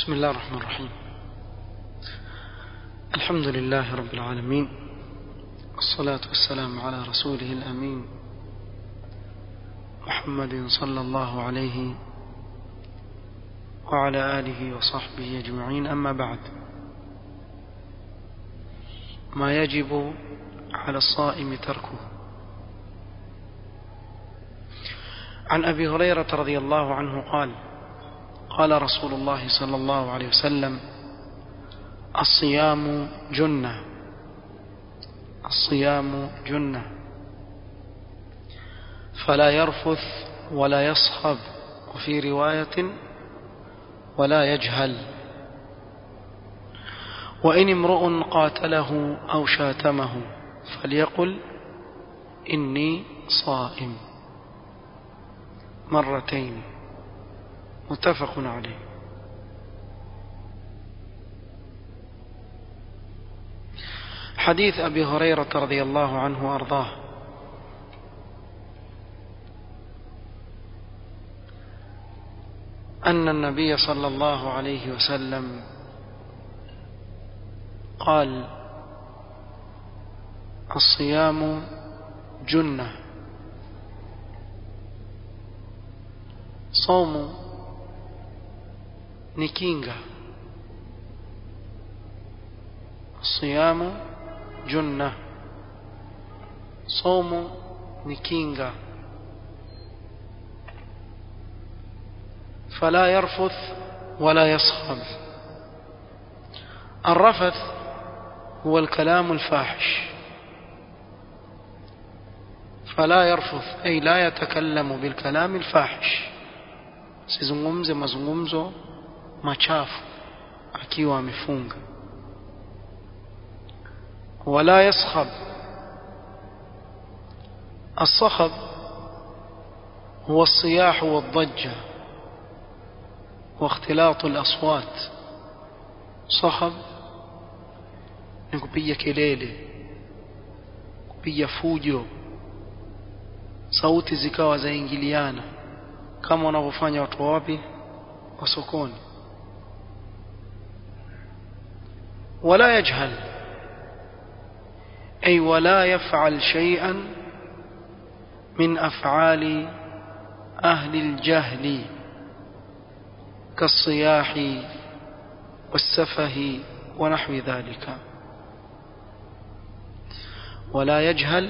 بسم الله الرحمن الرحيم الحمد لله رب العالمين الصلاة والسلام على رسوله الأمين محمد صلى الله عليه وعلى آله وصحبه أجمعين أما بعد ما يجب على الصائم تركه عن أبي هريرة رضي الله عنه قال قال رسول الله صلى الله عليه وسلم الصيام جنة الصيام جنة فلا يرفث ولا يصخب وفي رواية ولا يجهل وإن امرؤ قاتله أو شاتمه فليقل إني صائم مرتين متفق عليه حديث أبي هريرة رضي الله عنه وأرضاه أن النبي صلى الله عليه وسلم قال الصيام جنة صوم نكينغا الصيام جنة صوم نكينغا فلا يرفث ولا يصخب الرفث هو الكلام الفاحش فلا يرفث أي لا يتكلم بالكلام الفاحش sizungumze mazungumzo machafu akiwa amefunga wala yaskhab الصخب هو الصياح والضجة واختلاط الأصوات صخب ni kupiga kelele kupiga fujo sauti zikawa zaingiliana kama wanavyofanya watu wa wapi wa sokoni wala yajhal ay wala yaf'al shay'an min af'ali ahli al-jahl كالصياح والسفه ونحو ذلك ولا يجهل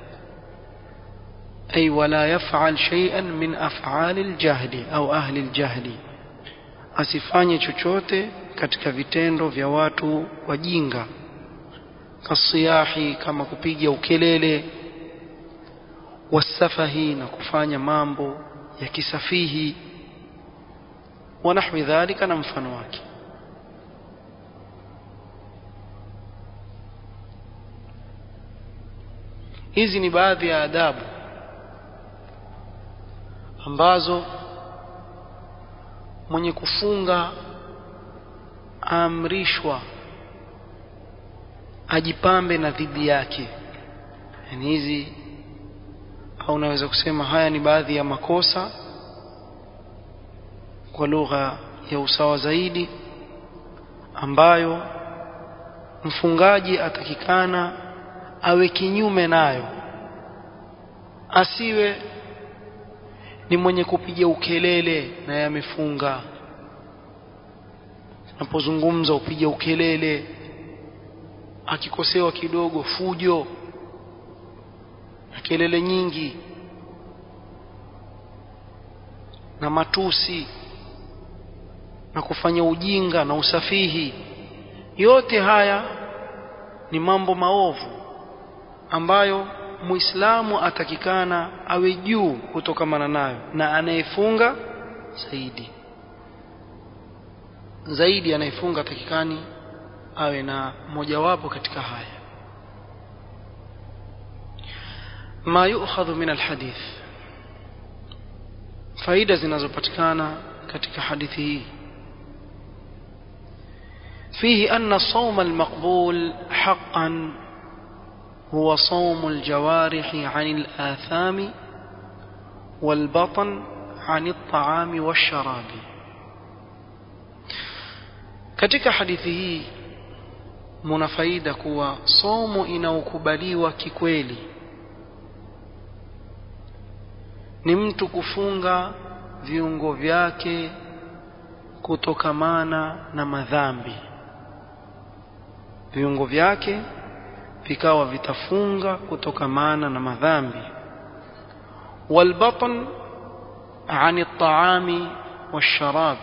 أي ولا يفعل شيئا من أفعال الجهل أو أهل الجهل asifanye chochote katika vitendo vya watu wajinga kasiyahi kama kupiga ukelele wasafahi na kufanya mambo ya kisafihi wa nahwi dhalika na mfano wake hizi ni baadhi ya adabu ambazo mwenye kufunga aamrishwa ajipambe na dhidi yake yani hizi au unaweza kusema haya ni baadhi ya makosa kwa lugha ya usawa zaidi ambayo mfungaji atakikana awe kinyume nayo asiwe ni mwenye kupiga ukelele na yamefunga anapozungumza upiga ukelele akikosewa kidogo fujo na kelele nyingi na matusi na kufanya ujinga na usafihi yote haya ni mambo maovu ambayo muislamu atakikana awe juu kutokamana nayo na anayefunga zaidi zaidi anayefunga atakikani awe na mojawapo katika haya ma yu'khadhu min alhadith faida zinazopatikana katika hadithi hii فيه أن الصوم المقبول حقا هو صوم الجوارح عن الآثام والبطن عن الطعام والشراب katika hadithi hii muna faida kuwa somo inaokubaliwa kikweli ni mtu kufunga viungo vyake kutokamana na madhambi viungo vyake vikawa vitafunga kutokamana na madhambi والبطن عن الطعام والشراب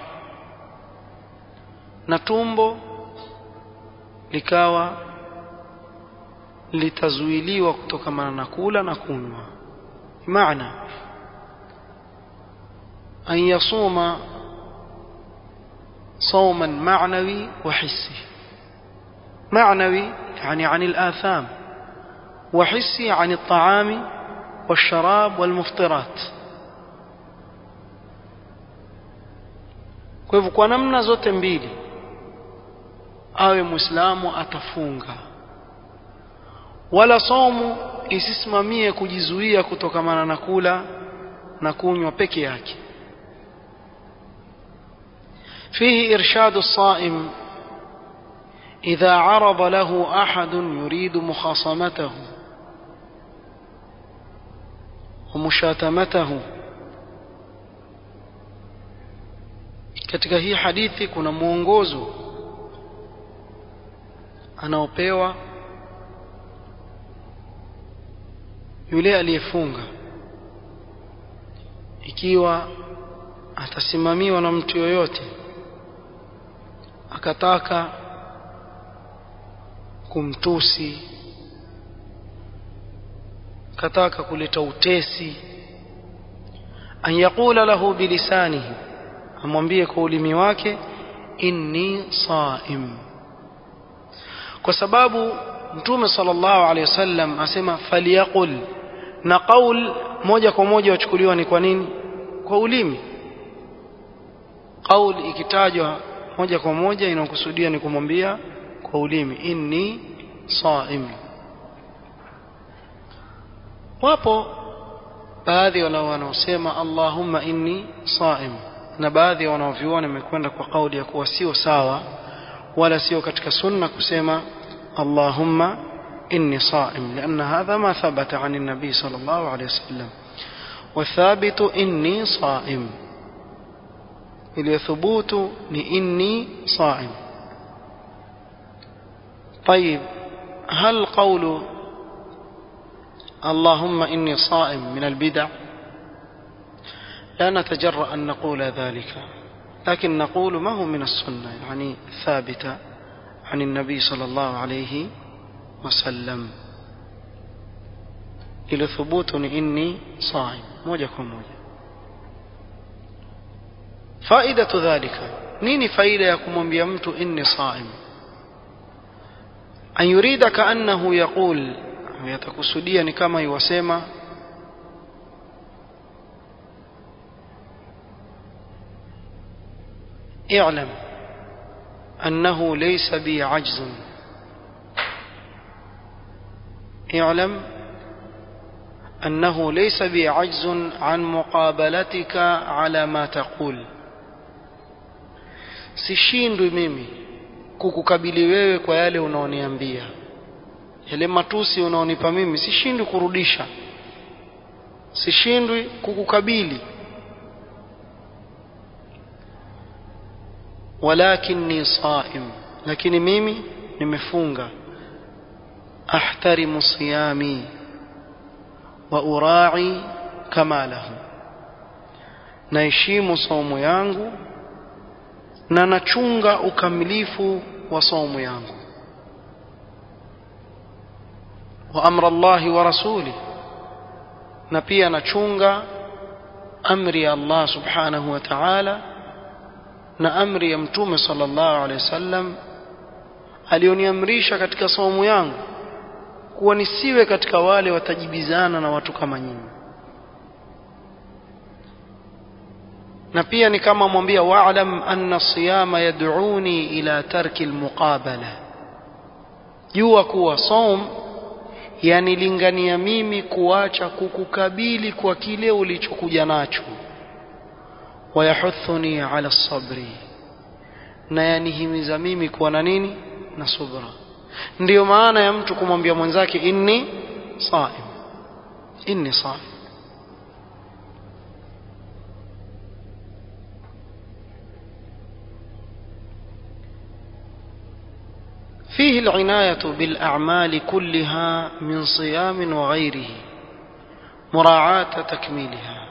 na tumbo likawa litazuiliwa kutokamana na kula na kunywa maana an yasuma صوما معنوي وحسي معنوي يعني عن الآثام وحسي عن الطعام والشراب والمفطرات kwa hivyo kwa namna zote mbili awe muislamu atafunga wala somu isisimamie kujizuia kutokamana na kula na kunywa peke yake فيه إرشاد الصائم إذا عرض له أحد يريد مخاصمته ومشاتمته katika hii hadithi kuna mwongozo anaopewa yule aliyefunga ikiwa atasimamiwa na mtu yoyote akataka kumtusi akataka kuleta utesi an yaqula lahu bilisanihi amwambie kwa ulimi wake inni saim kwa sababu mtume sallallahu alaihi wasallam asema faliyaqul na qaul moja kwa moja wachukuliwa ni kwa nini kwa ulimi qaul ikitajwa moja kwa moja inakusudia ni kumwambia kwa ulimi inni saim wapo baadhi wala wanaosema allahumma inni saim na baadhi ya wanaovyuoni wamekwenda kwa kauli ya kuwa sio sawa wala sio katika sunna kusema allahumma inni saim لأن هذا ما ثبت عن النبي صلى الله عليه وسلم والثابت إني صائم الثبوت إني صائم طيب هل قول اللهم إني صائم من البدع لا نتجرأ أن نقول ذلك لكن نقول ما هو من السنة يعني ثابتة عن النبي صلى الله عليه وسلم إلى ثبوت إني صائم موجة موجة فائدة ذلك نيني فائدة يكون بيمت إني صائم أن يريد كأنه يقول يتكسديا كما يوسيما اعلم أنه ليس بي عجز اعلم أنه ليس بي عجز عن مقابلتك على ما تقول sishindwi mimi kukukabili wewe kwa yale unaoniambia yale matusi unaonipa mimi sishindwi kurudisha sishindwi kukukabili walakinni saim lakini mimi nimefunga ahtarimu siyami wa urai kamalahu naheshimu saumu yangu na nachunga ukamilifu wa saumu yangu wa amra Allahi wa rasuli na pia nachunga amri ya Allah subhanahu wa ta'ala na amri ya mtume sallallahu alaihi wasallam alioniamrisha katika saumu yangu kuwa nisiwe katika wale watajibizana na watu kama nyinyi na pia ni kama mwambia wa'lam anna siyama yad'uni ila tarki almuqabala jua kuwa saum yanilingania mimi kuacha kukukabili kwa kile ulichokuja nacho wayahuthuni ala sabri na yanihimiza mimi kuwa na nini na subra ndiyo maana ya mtu kumwambia mwenzake inni saim inni saim فيه العناية بالأعمال كلها من صيام وغيره مراعاة تكميلها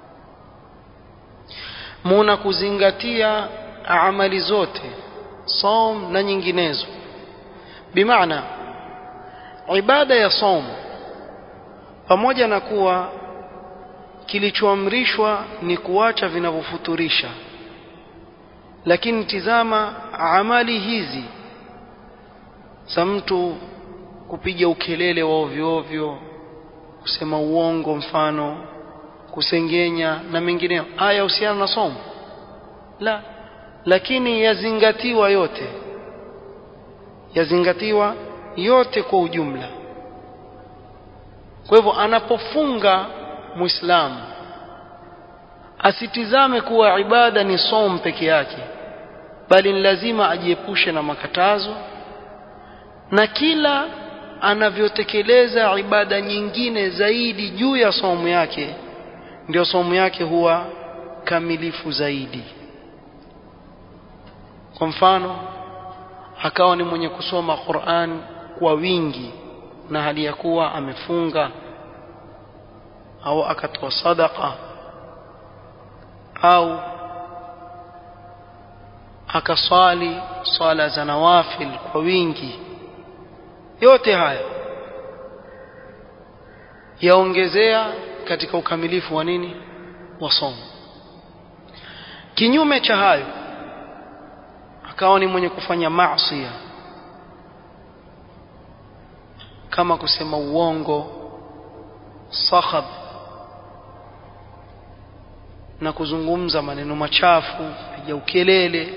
muna kuzingatia amali zote som na nyinginezo bimaana ibada ya som pamoja na kuwa kilichoamrishwa ni kuacha vinavyofuturisha lakini tizama amali hizi za mtu kupiga ukelele wa ovyo ovyo kusema uongo mfano kusengenya na mengineyo haya husiana na somo la lakini yazingatiwa yote yazingatiwa yote kwa ujumla kwa hivyo anapofunga muislamu asitizame kuwa ibada ni som peke yake bali ni lazima ajiepushe na makatazo na kila anavyotekeleza ibada nyingine zaidi juu ya somo yake ndio somo yake huwa kamilifu zaidi kwa mfano akawa ni mwenye kusoma Qur'an kwa wingi na hali ya kuwa amefunga au akatoa sadaka au akaswali swala za nawafil kwa wingi yote haya yaongezea katika ukamilifu wa nini wa somo kinyume cha hayo akawa ni mwenye kufanya maasi kama kusema uongo sakhab na kuzungumza maneno machafu piga ukelele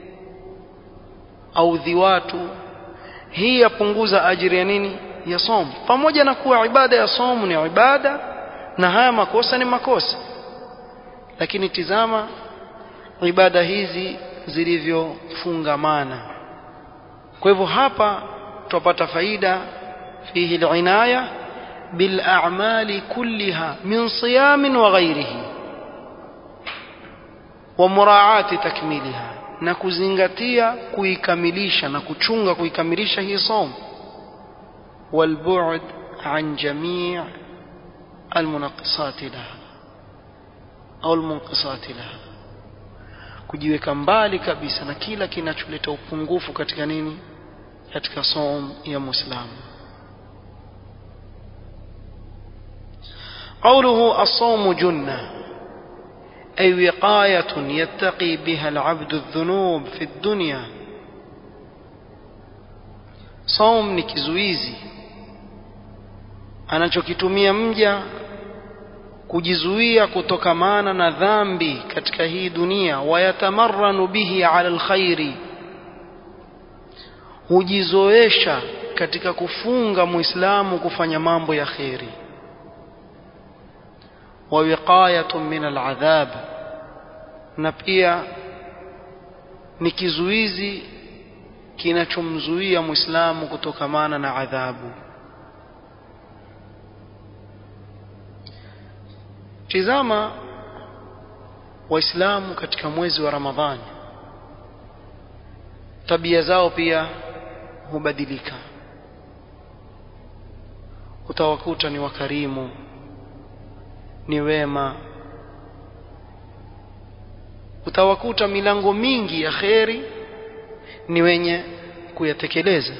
au dhiwatu hii yapunguza ajiri ya nini ya somo pamoja na kuwa ibada ya somo ni ibada na haya makosa ni makosa lakini tizama ibada hizi zilivyofungamana kwa hivyo hapa tupata faida fihi al-inaya bil a'mali kulliha min siyam wa ghayrihi wa muraati takmiliha na kuzingatia kuikamilisha na kuchunga kuikamilisha hii somo والبعد عن جميع المنقصات لها au almunqisati laha kujiweka mbali kabisa na kila kinacholeta upungufu katika nini katika som ya muislamu قوله الصوم جنة أي وقاية يتقي بها العبد الذنوب في الدنيا صوم ni kizuizi anachokitumia mja kujizuia kutokamana na dhambi katika hii dunia wayatamarranu bihi ala alkhairi hujizoesha katika kufunga muislamu kufanya mambo ya kheri wa wiqayatun min aladhab na pia ni kizuizi kinachomzuia muislamu kutokamana na adhabu tizama waislamu katika mwezi wa ramadhani tabia zao pia hubadilika utawakuta ni wakarimu ni wema utawakuta milango mingi ya kheri ni wenye kuyatekeleza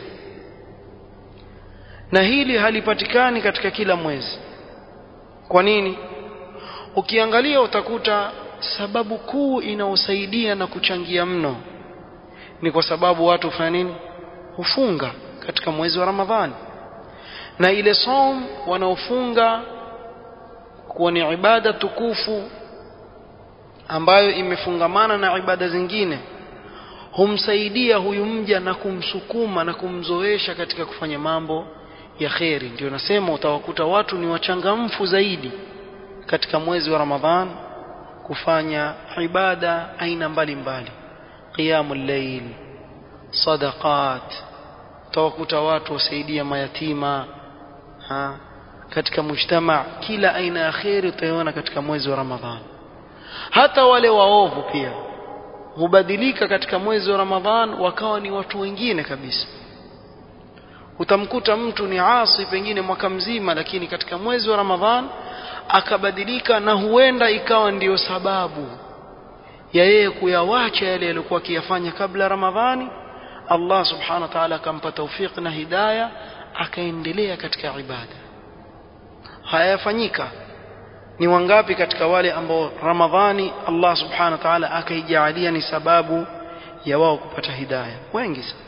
na hili halipatikani katika kila mwezi kwa nini ukiangalia utakuta sababu kuu inayosaidia na kuchangia mno ni kwa sababu watu hufanya nini hufunga katika mwezi wa ramadhani na ile som wanaofunga kuwa ni ibada tukufu ambayo imefungamana na ibada zingine humsaidia huyu mja na kumsukuma na kumzoesha katika kufanya mambo ya kheri ndio nasema utawakuta watu ni wachangamfu zaidi katika mwezi wa Ramadhan kufanya ibada aina mbalimbali qiyamul layl sadaqat tawakuta watu wasaidia mayatima ha katika mujtama kila aina ya khairi utaiona katika mwezi wa Ramadhani hata wale waovu pia hubadilika katika mwezi wa Ramadhan wakawa ni watu wengine kabisa utamkuta mtu ni asi pengine mwaka mzima lakini katika mwezi wa Ramadhan akabadilika na huenda ikawa ndiyo sababu ya yeye kuyawacha yale yaliyokuwa akiyafanya kabla Ramadhani Allah subhanahu wa ta'ala akampa tawfik na hidayah akaendelea katika ibada hayafanyika ni wangapi katika wale ambao Ramadhani Allah subhanahu wa ta'ala akaijalia ni sababu ya wao kupata hidayah wengi sana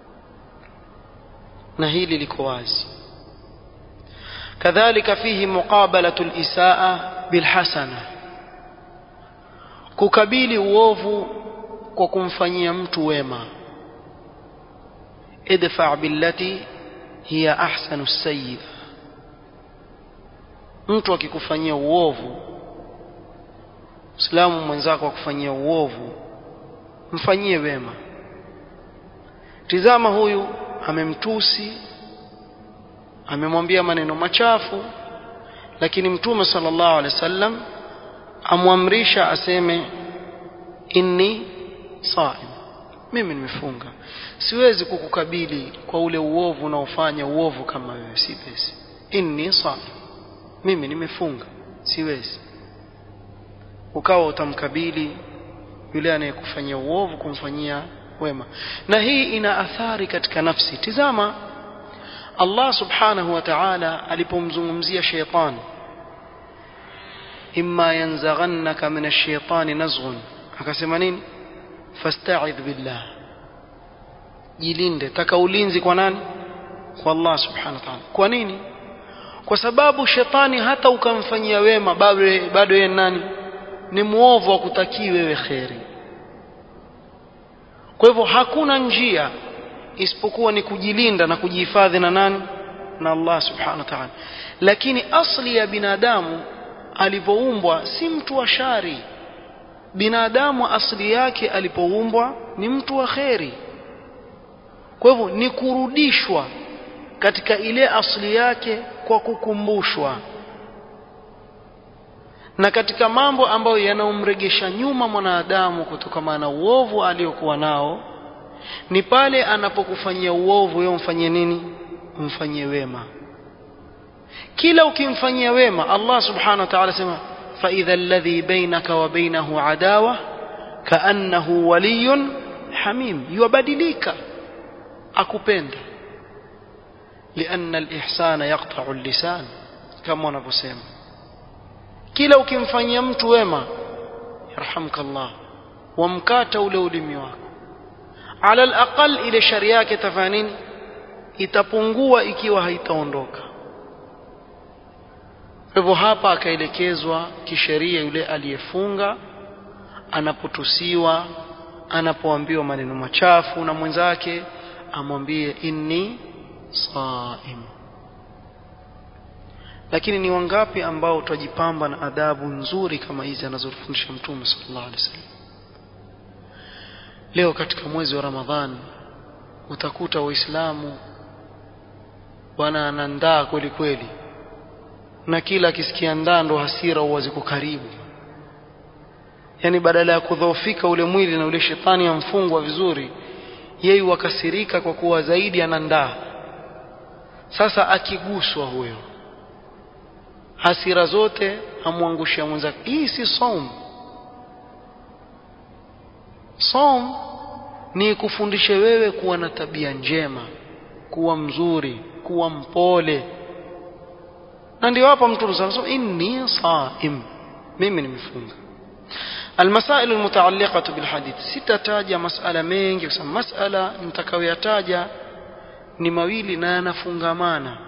na hili liko wazi kadhalika fihi muqabalatu al-isaa bilhasana kukabili uovu kwa kumfanyia mtu wema idfa billati hiya ahsanu as-sayyi'a mtu akikufanyia uovu Muislamu mwenzako akufanyia uovu mfanyie wema tizama huyu amemtusi amemwambia maneno machafu lakini mtume sallallahu alaihi wasallam amwamrisha aseme inni saim mimi nimefunga siwezi kukukabili kwa ule uovu unaofanya uovu kama wewe si pesi inni saim mimi nimefunga siwezi ukawa utamkabili yule anayekufanyia uovu kumfanyia wema na hii ina athari katika nafsi tizama Allah subhanahu wa ta'ala alipomzungumzia shaytan imma yanzaghannaka min ash-shaytani nazghun akasema nini fasta'idh billah jilinde taka ulinzi kwa nani kwa Allah subhanahu wa ta'ala kwa nini kwa sababu shetani hata ukamfanyia wema bado bado yeye nani ni muovu wa kutakii wewe kheri kwa hivyo hakuna njia isipokuwa ni kujilinda na kujihifadhi na nani na Allah subhanahu wa ta'ala lakini asli ya binadamu alivyoumbwa si mtu wa shari binadamu asli yake alipoumbwa ni mtu wa kheri kwa hivyo ni kurudishwa katika ile asli yake kwa kukumbushwa na katika mambo ambayo yanamregesha nyuma mwanadamu kutokana na uovu aliyokuwa nao ni pale anapokufanyia uovu wewe umfanyie nini umfanyie wema kila ukimfanyia wema Allah subhanahu wa ta'ala sema fa idha alladhi bainaka wa bainahu adawa kaannahu waliyun hamim yubadilika akupenda لأن الإحسان يقطع اللسان كما wanavyosema kila ukimfanyia mtu wema yarhamka Allah wamkata ule ulimi wako ala alaqal ile shari yake tafanini itapungua ikiwa haitaondoka hivyo hapa akaelekezwa kisheria yule aliyefunga anapotusiwa anapoambiwa maneno machafu na mwenzake amwambie inni saim lakini ni wangapi ambao tutajipamba na adabu nzuri kama hizi anazofundisha mtume sallallahu alaihi wasallam leo katika mwezi wa ramadhani utakuta waislamu wanaandaa kweli kweli na kila akisikia ndaa ndo hasira huwa ziko karibu yani badala ya kudhoofika ule mwili na ule shetani amfungwa vizuri yeye wakasirika kwa kuwa zaidi anandaa sasa akiguswa huyo hasira zote amwangushia mwenzake hii si saum saum ni kufundishe wewe kuwa na tabia njema kuwa mzuri kuwa mpole na ndio hapa mtume sallallahu inni saim mimi nimefunga المسائل المتعلقة بالحديث sitataja masala mengi kwa sababu masala nitakayoyataja ni mawili na yanafungamana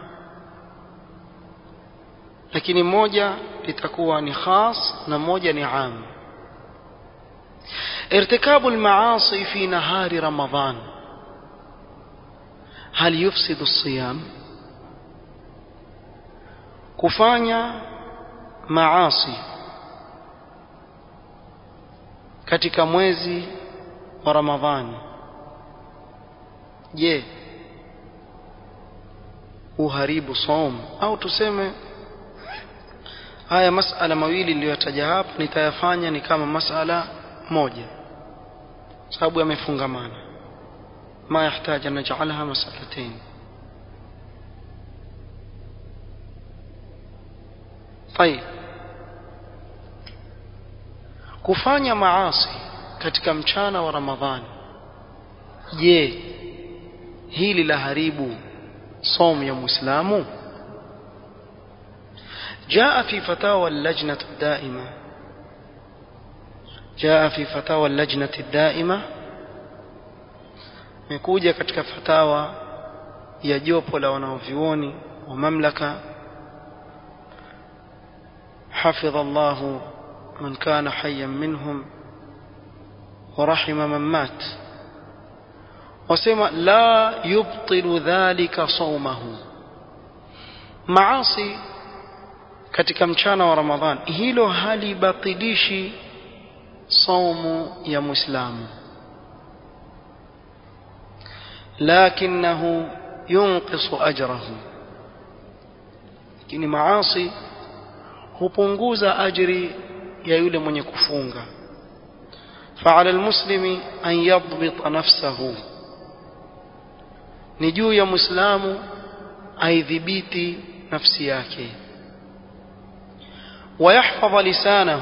lakini moja litakuwa ni khas na moja ni am ارتكاب المعاصي في نهار رمضان هل يفسد الصيام kufanya maasi katika mwezi wa ramadhani je uharibu saum au tuseme haya masala mawili niliyotaja hapa nitayafanya ni kama masala moja sababu yamefungamana ma yahitaji an naj'alha mas'alatayn طيب kufanya maasi katika mchana wa ramadhani je hili la haribu صوم يا مسلم جاء في فتاوى اللجنة الدائمة جاء في فتاوى اللجنة الدائمة مكوجة katika fatawa ya jopo la wanaovyuoni wa mamlaka حفظ الله من كان حيا منهم ورحم من مات wasema la yubtilu dhalika saumahu maasi katika mchana wa ramadhan hilo halibatilishi saumu ya muislamu lakinahu yunqisu ajrahu lakini maasi hupunguza ajri ya yule mwenye kufunga فعلى المسلم أن يضبط نفسه ni juu ya muislamu aidhibiti nafsi yake ويحفظ لسانه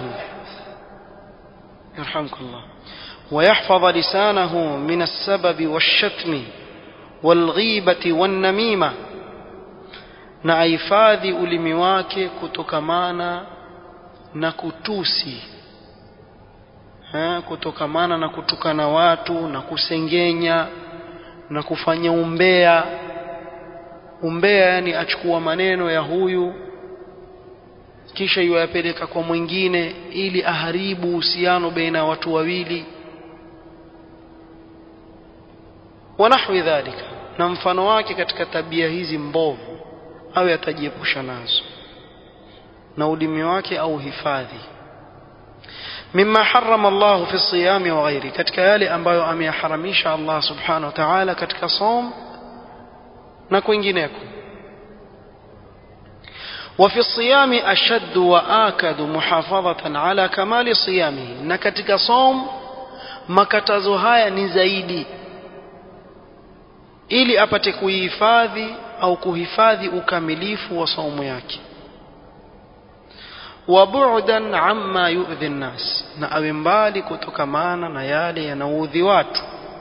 يرحمك الله ويحفظ لسانه من السبب والشتم والغيبة والنميمة na ahifadhi ulimi wake kutokamana na kutusi ha, kutokamana na kutukana watu na kusengenya na kufanya umbea umbea yani achukua maneno ya huyu kisha yuwapeleka kwa mwingine ili aharibu uhusiano baina ya watu wawili wanahwi dhalika na mfano wake katika tabia hizi mbovu awe atajiepusha nazo na ulimi wake au hifadhi mimma harrama Allah fi siyami wa ghairi katika yale ambayo ameyaharamisha Allah subhanahu wa ta'ala katika som na kwingineko وفي الصيام أشد وآكد محافظة على كمال صيامه na katika som makatazo haya ni zaidi ili apate kuhifadhi au kuhifadhi ukamilifu wa saumu yake wabu'dan amma yu'dhi an-nas na awe mbali kutokamana na yale yanaudhi watu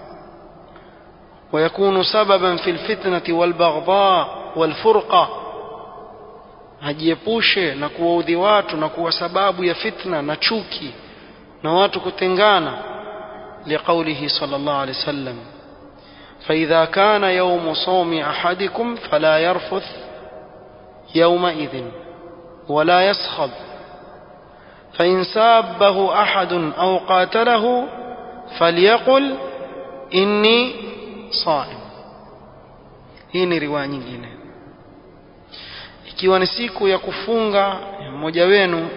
ويكون سببا في الفتنة والبغضاء والفرقة hajiepushe na kuwaudhi watu na kuwa sababu ya fitna na chuki na watu kutengana liqaulihi sallallahu alaihi wasallam فإذا كان يوم صوم أحدكم فلا يرفث يومئذ ولا يسخب فإن سابه أحد أو قاتله فليقل إني صائم hii ni riwaya nyingine ikiwa ni siku ya kufunga ya mmoja wenu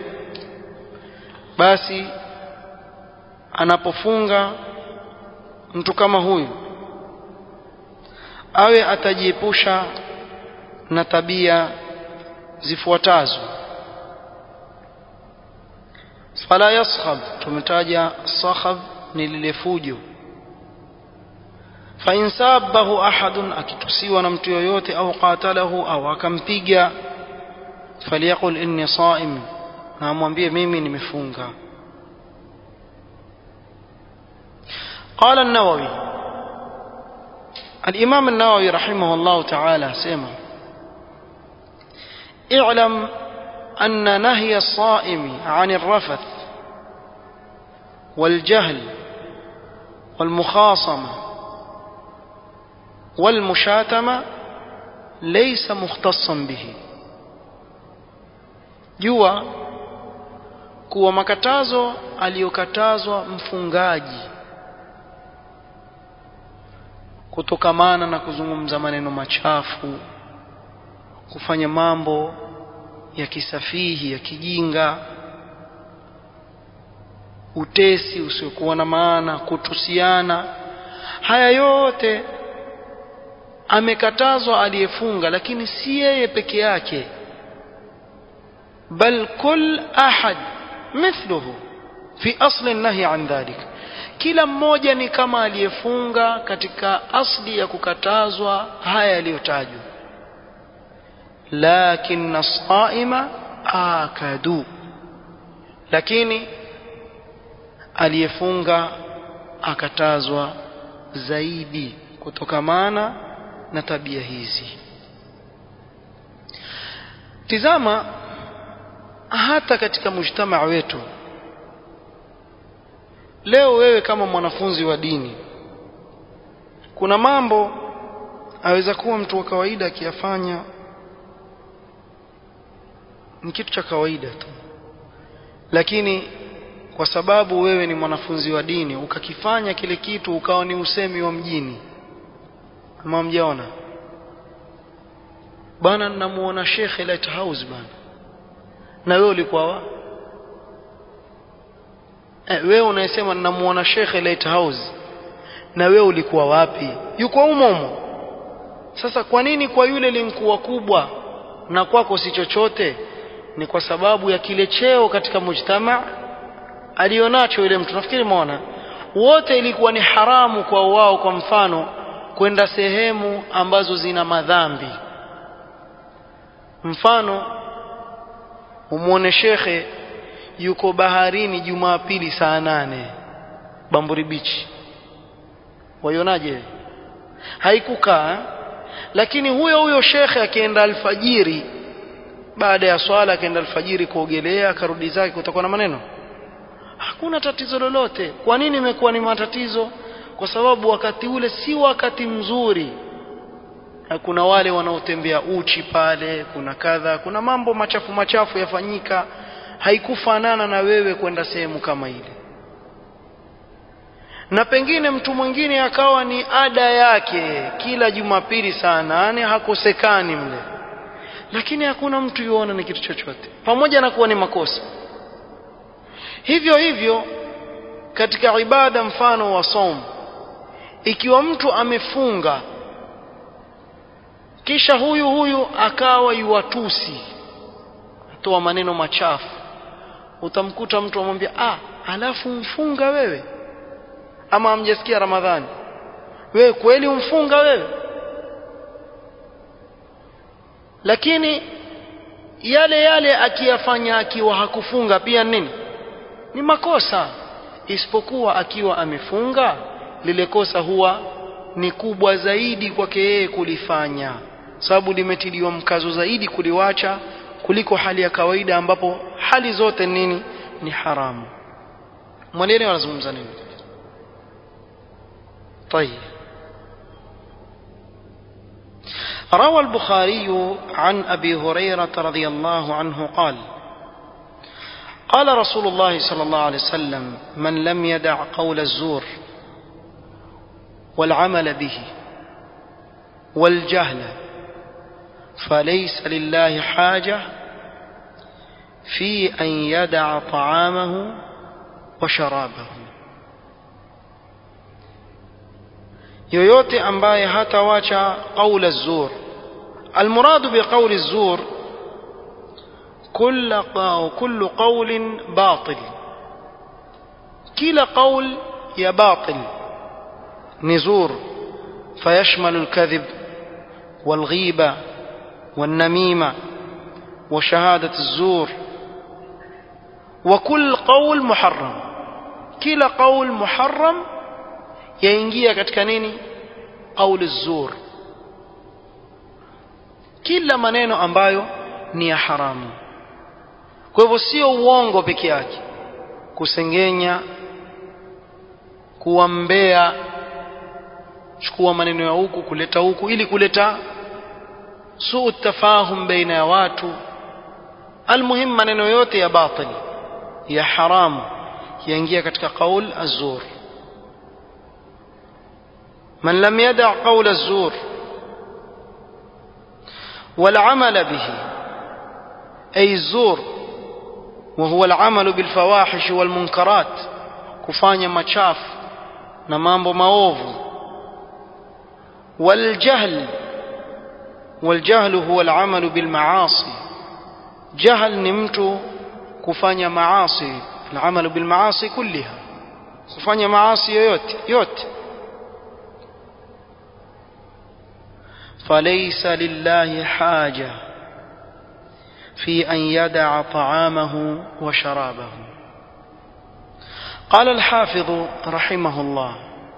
basi anapofunga mtu kama huyu awe atajiepusha na tabia zifuatazo fala yaskhab tumetaja sakhab ni lile fujo fa in sabahu ahadun akitusiwa na mtu yoyote au qatalahu au akampiga falyaqul inni saim na amwambie mimi nimefunga قال النووي الإمام النووي رحمه الله تعالى سيما اعلم أن نهي الصائم عن الرفث والجهل والمخاصمة والمشاتمة ليس مختصا به jua kuwa makatazo aliyokatazwa mfungaji kutokamana na kuzungumza maneno machafu kufanya mambo ya kisafihi ya kijinga utesi usiokuwa na maana kutusiana haya yote amekatazwa aliyefunga lakini si yeye peke yake bal kul ahad mithluhu fi asli nahi an dhalik kila mmoja ni kama aliyefunga katika asli ya kukatazwa haya yaliyotajwa lakin as-saima akadu lakini aliyefunga akatazwa zaidi kutokamana na tabia hizi tizama hata katika mujtamaa wetu leo wewe kama mwanafunzi wa dini kuna mambo aweza kuwa mtu wa kawaida akiyafanya ni kitu cha kawaida tu lakini kwa sababu wewe ni mwanafunzi wa dini ukakifanya kile kitu ukawa ni usemi wa mjini ama mjaona bana namuona shekhe lighthouse bana na wewe ulikuwa wa eh, wewe unayesema namuona shekhe lighthouse na wewe ulikuwa wapi yuko umomo sasa kwa nini kwa yule linkuwa kubwa na kwako si chochote ni kwa sababu ya kile cheo katika mujtama alionacho yule mtu nafikiri muona wote ilikuwa ni haramu kwa wao kwa mfano kwenda sehemu ambazo zina madhambi mfano umwone shekhe yuko baharini jumapili saa nane bamburi bichi waionaje haikukaa lakini huyo huyo shekhe akienda alfajiri baada ya swala akaenda alfajiri kuogelea akarudi zake kutakuwa na maneno hakuna tatizo lolote kwa nini imekuwa ni matatizo kwa sababu wakati ule si wakati mzuri kuna wale wanaotembea uchi pale kuna kadha kuna mambo machafu machafu yafanyika haikufanana na wewe kwenda sehemu kama ile na pengine mtu mwingine akawa ni ada yake kila jumapili saa nane hakosekani mle lakini hakuna mtu yuona ni kitu chochote pamoja na kuwa ni makosa hivyo hivyo katika ibada mfano wa somo ikiwa mtu amefunga kisha huyu huyu akawa yuwatusi atoa maneno machafu utamkuta mtu amwambia ah alafu mfunga wewe ama amjasikia ramadhani wewe kweli umfunga wewe lakini yale yale akiyafanya akiwa hakufunga pia nini ni makosa isipokuwa akiwa amefunga lile kosa huwa ni kubwa zaidi kwake yeye kulifanya sababu limetiliwa mkazo zaidi kuliwacha kuliko hali ya kawaida ambapo hali zote nini ni haramu mwalieni wanazungumza nini طيب روى البخاري عن ابي هريره رضي الله عنه قال قال رسول الله صلى الله عليه وسلم من لم يدع قول الزور والعمل به والجهل فليس لله حاجه في ان يدع طعامه وشرابه yoyote ambaye hatawacha qaula zur almuradu biqauli zur كل كل قول باطل كلا قول يا باطل نزور فيشمل الكذب والغيبة والنميمة وشهادة الزور وكل قول محرم كلا قول محرم yaingia katika nini qauli zur kila maneno ambayo ni ya haramu kwa hivyo sio uongo peke yake kusengenya kuwambea chukua maneno ya huku kuleta huku ili kuleta suu tafahum baina ya watu almuhim maneno yote ya batil ya haramu yaingia katika qaul azur من لم يدع قول الزور والعمل به أي الزور وهو العمل بالفواحش والمنكرات kufanya machafu na mambo maovu والجهل والجهل هو العمل بالمعاصي جهل نمت كفanya معاصي العمل بالمعاصي كلها kufanya maasi yoyote yote فليس لله حاجة في أن يدع طعامه وشرابه قال الحافظ رحمه الله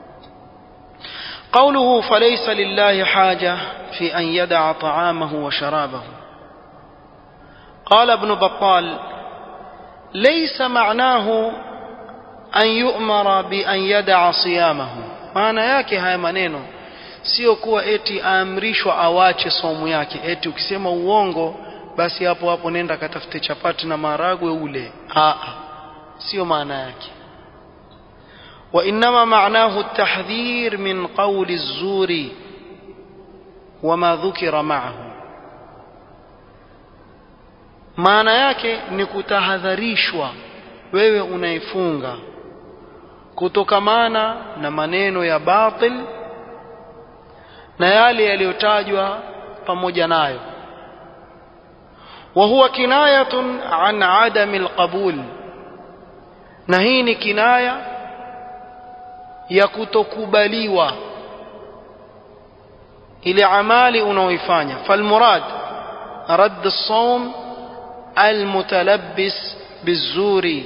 قوله فليس لله حاجة في أن يدع طعامه وشرابه قال ابن بطال ليس معناه أن يؤمر بأن يدع صيامه maana yake haya maneno sio kuwa eti aamrishwa awache somu yake eti ukisema uongo basi hapo hapo nenda katafute chapati na maragwe ule a sio maana yake وإنما معناه التحذير من قول الزور وما ذكر معه maana yake ni kutahadharishwa wewe unaifunga kutokamana na maneno ya batil na yale yaliyotajwa pamoja nayo wa huwa kinayatun an adami alqabul na hii ni kinaya ya kutokubaliwa ile amali unaoifanya falmurad radd as-sawm المتلبس بالزور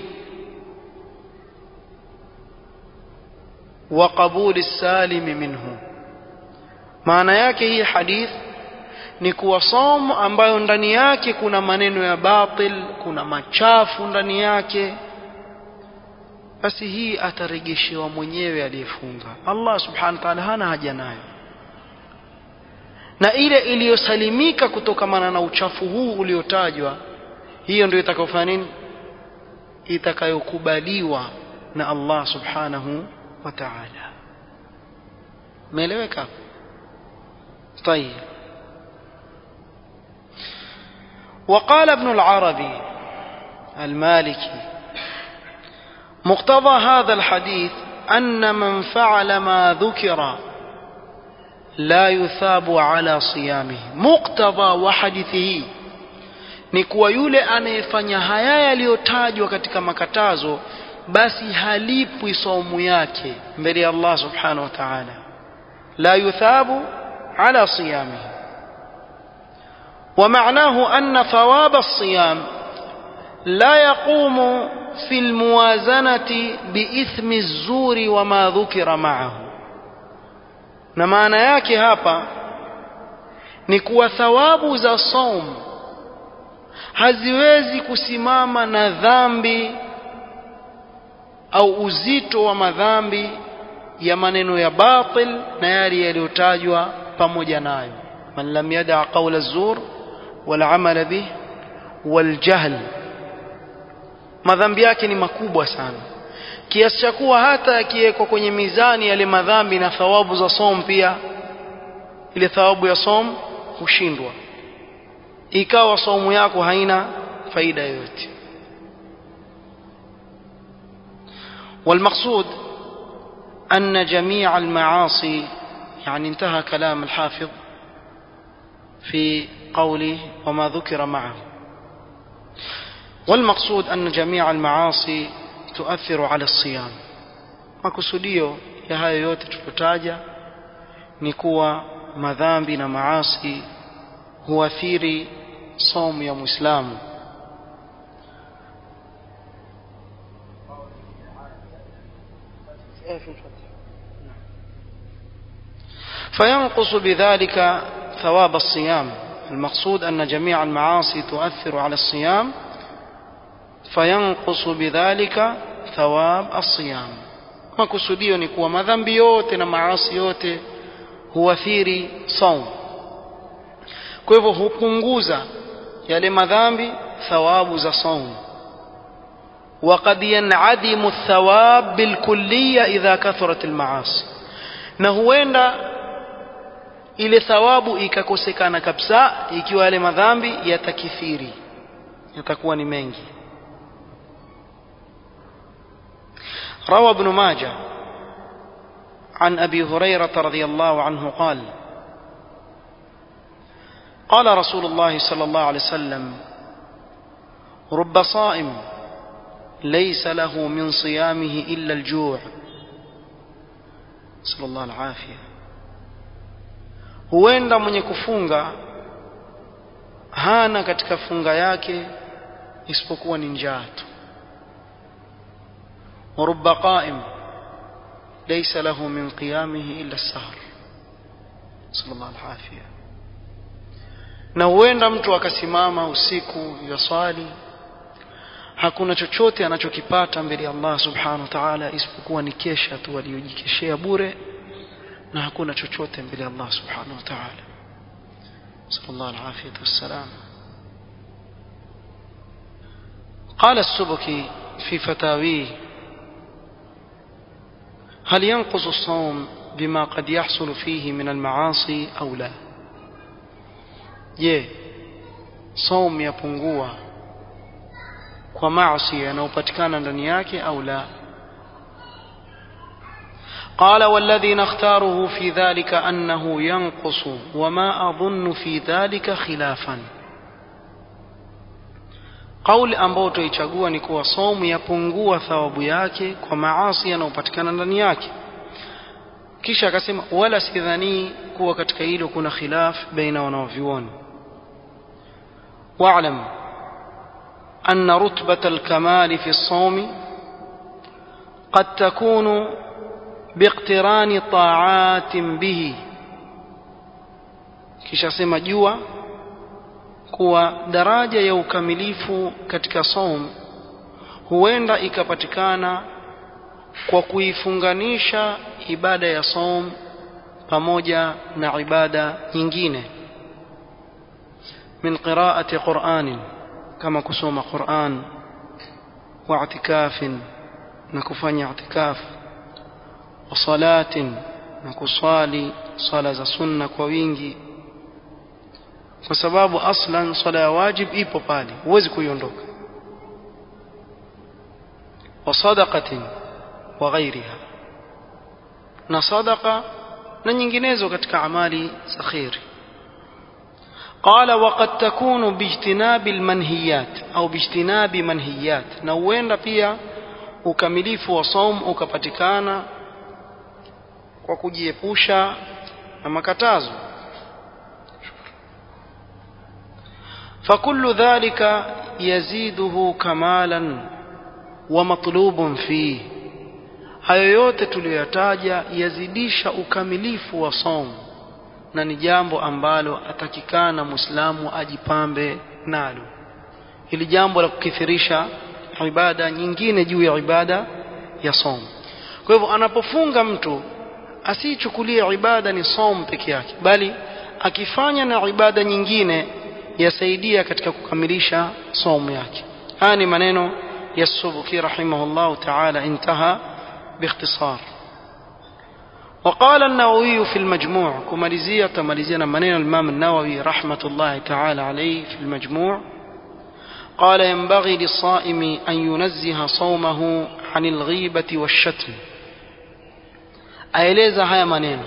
وقبول السالم منه maana yake hii hadith ni kuwa somo ambayo ndani yake kuna maneno ya batil kuna machafu ndani yake basi hii ataregeshewa mwenyewe aliyefunga Allah subhanahu wa ta'ala hana haja nayo na ile iliyosalimika kutokamana na uchafu huu uliotajwa hiyo ndio itakayofanya nini itakayokubaliwa na Allah subhanahu wa ta'ala umeeleweka طيب وقال ابن العربي المالكي مقتضى هذا الحديث أن من فعل ما ذكر لا يثاب على صيامه مقتضى وحديثه ni kuwa yule anayefanya haya yaliyotajwa katika makatazo basi halipwi saumu yake mbele ya Allah subhanahu wa ta'ala la yuthabu ala siyamihi ومعناه أن ثواب الصيام لا يقوم في الموازنة بإثم الزور وما ذكر معه na maana yake hapa ni kuwa thawabu za saumu haziwezi kusimama na dhambi au uzito wa madhambi ya maneno ya batil na yale yaliyotajwa pamoja nayo man lam yada qawla zur wal amala bih wal jahl madhambi yake ni makubwa sana kiasi cha kuwa hata yakiwekwa kwenye mizani yale madhambi na thawabu za som pia ile thawabu ya som hushindwa ikawa saumu yako haina faida yoyote والمقصود أن جميع المعاصي يعني انتهى كلام الحافظ في قوله وما ذكر معه والمقصود أن جميع المعاصي تؤثر على الصيام makusudio ya hayo yote tuliyotaja ni kuwa madhambi na maasi huathiri somu ya muislamu فينقص بذلك ثواب الصيام المقصود أن جميع المعاصي تؤثر على الصيام فينقص بذلك ثواب الصيام makusudio ni kuwa madhambi yote na maasi yote huathiri saum kwa hivyo hupunguza yale madhambi thawabu za saum وقد ينعدم الثواب بالكلية إذا كثرت المعاصي na huenda ile thawabu ikakosekana kabisa ikiwa yale madhambi yatakithiri yatakuwa ni mengi روى ابن ماجه عن أبي هريرة رضي الله عنه قال قال رسول الله صلى الله عليه وسلم رب صائم ليس له من صيامه إلا الجوع صلى الله العافية huenda mwenye kufunga hana katika funga yake isipokuwa ni njaa tu ورب قائم ليس له من قيامه إلا السهر صلى الله العافية na huenda mtu akasimama usiku yaswali hakuna chochote anachokipata mbele ya Allah subhanahu wa ta'ala isipokuwa ni kesha tu aliyojikeshea bure na hakuna chochote mbele ya Allah subhanahu wa ta'ala sallallahu alaihi wasallam قال السبكي في فتاويه هل ينقص الصوم بما قد يحصل فيه من المعاصي أو لا je saum yapungua kwa maasi yanayopatikana ndani yake au la قال والذي نختاره في ذلك أنه ينقص وما أظن في ذلك خلافا قول ambao tuichagua ni kuwa somu yapungua thawabu yake kwa maasi yanayopatikana ndani yake kisha akasema wala sidhani kuwa katika hilo kuna khilaf baina wanaovyuoni واعلم أن رتبة الكمال في الصوم قد تكون باقتران طاعات به kisha sema jua kuwa daraja ya ukamilifu katika saum huenda ikapatikana kwa kuifunganisha ibada ya saum pamoja na ibada nyingine من قراءة قرآن كما كسوم قرآن واعتكاف نكفني اعتكاف وصلاة نكصالي صلاة سنة كوينجي kwa sababu aslan swala ya wajib ipo pale huwezi kuiondoka wa sadaqatin wa ghairiha na sadaqa na nyinginezo katika amali za khairi قال وقد تكون باجتناب المنهيات au باجتناب منهيات na huenda pia ukamilifu wa saum ukapatikana kwa kujiepusha na makatazo فكل ذلك يزيده كمالا ومطلوب فيه hayo yote tuliyoyataja yazidisha ukamilifu wa saum na ni jambo ambalo atakikana muislamu ajipambe nalo hili jambo la kukithirisha ibada nyingine juu ya ibada ya som kwa hivyo anapofunga mtu asichukulie ibada ni som peke yake bali akifanya na ibada nyingine yasaidia katika kukamilisha somu yake haya ni maneno ya subuki rahimahullah taala intaha باختصار وقال النووي في المجموع كماليزية تماليزية منين الإمام النووي رحمة الله تعالى عليه في المجموع قال ينبغي للصائم أن ينزه صومه عن الغيبة والشتم aeleza haya maneno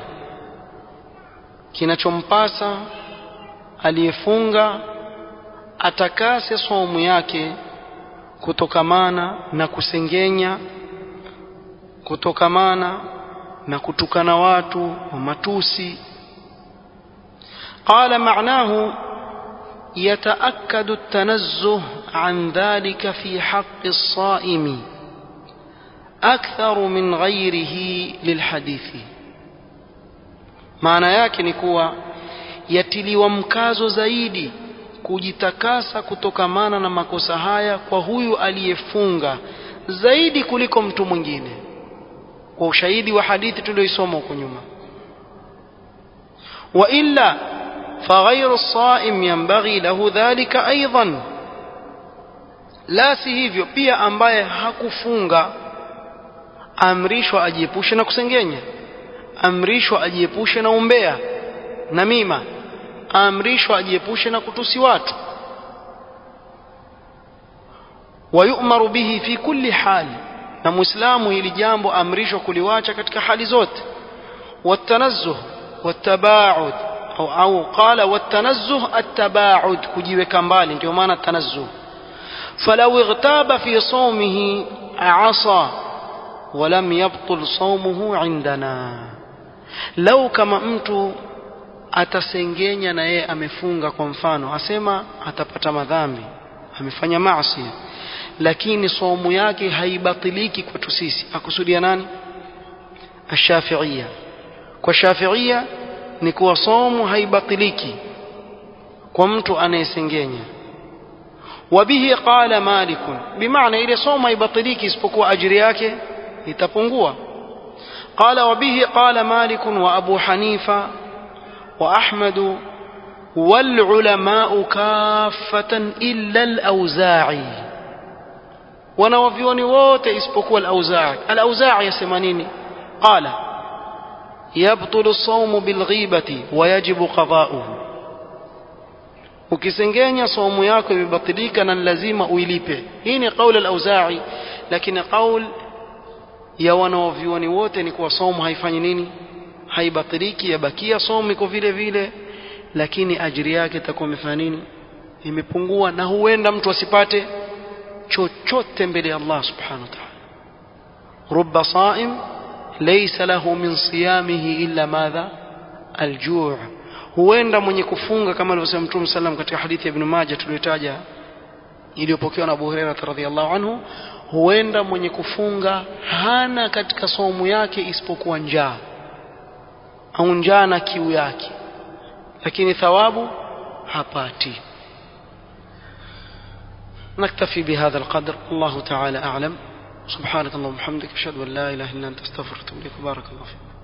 kinachompasa aliyefunga atakase somu yake kutokamana na kusengenya kutokamana na kutukana watu wa matusi قال معناه يتأكد التنزه عن ذلك في حق الصائم أكثر من غيره للحديث maana yake ni kuwa yatiliwa mkazo zaidi kujitakasa kutokamana na makosa haya kwa huyu aliyefunga zaidi kuliko mtu mwingine kwa ushahidi wa hadithi tuliyoisoma huko nyuma wa illa فغير الصائم ينبغي له ذلك أيضا la si hivyo pia ambaye hakufunga amrishwa ajiepushe na kusengenya amrishwa ajiepushe na umbea na mima amrishwa ajiepushe na kutusi watu ويؤمر به في كل حال na muislamu hili jambo amrishwa kuliwacha katika hali zote watanazzuh watabaud au, au qala watanazzuh atabaud kujiweka mbali ndio maana tanazzuh falau ightaba fi sawmihi asa ولم يبطل صومه عندنا لو kama mtu atasengenya na yeye amefunga kwa mfano asema atapata madhambi amefanya maasi lakini somu yake haibatiliki kwetu sisi akusudia nani ashafiia kwa shafiia ni kuwa somu haibatiliki kwa mtu anayesengenya wabihi qala malik bimaana ile somu haibatiliki isipokuwa ajiri yake itapungua قال وبه قال مالك وأبو حنيفة وأحمد والعلماء كافة إلا الأوزاعي ونوفيوني ووت اسبقوا الأوزاعي الأوزاعي يسمانيني قال يبطل الصوم بالغيبة ويجب قضاؤه ukisengenya saumu yako imebatilika na lazima uilipe hii ni qaul al-auza'i lakini qaul ya wanaovyuoni wote ni kuwa somo haifanyi nini haibatiliki yabakia somo iko vile vile lakini ajiri yake itakuwa imefanya nini imepungua na huenda mtu asipate chochote mbele ya Allah subhanahu wa ta'ala rubba saim laysa lahu min siyamihi illa madha aljuu huenda mwenye kufunga kama alivyosema Mtume sallam katika hadithi ya Ibn Majah tuliyotaja iliyopokewa na Abu Hurairah radhiyallahu anhu huenda mwenye kufunga hana katika saumu yake isipokuwa njaa au njaa na kiu yake lakini thawabu hapati نكتفي بهذا القدر الله تعالى أعلم سبحانك اللهم وبحمدك أشهد أن لا إله إلا أنت أستغفرك وأتوب إليك بارك الله فيك